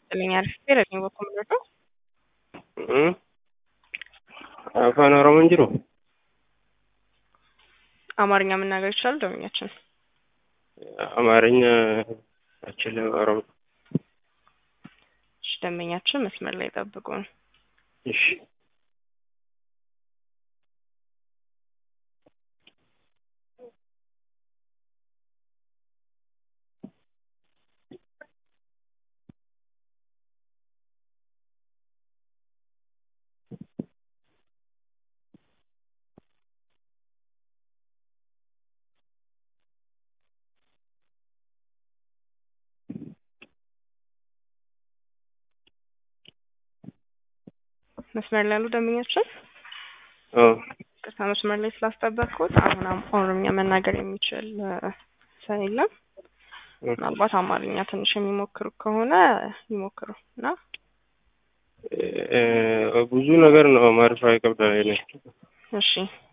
ይስጥልኝ አርፍቴ ረኝ በኩል ምንድነው አፋን ኦሮሞን ጅሩ አማርኛ መናገር ይችላል ደንበኛችን? አማርኛ አችልም ኦሮሞ። እሺ ደንበኛችን መስመር ላይ ጠብቁን። እሺ መስመር ላይ ያሉ ደንበኛችን ኦ ቅርታ መስመር ላይ ስላስጠበቅኩት አሁን አም- ኦሮምኛ መናገር የሚችል እ፣ ሰው የለም። ምናልባት አማርኛ ትንሽ የሚሞክሩ ከሆነ ይሞክሩ እና እ፣ ብዙ ነገር ነው ማርፋ ይከብዳል። እኔ እሺ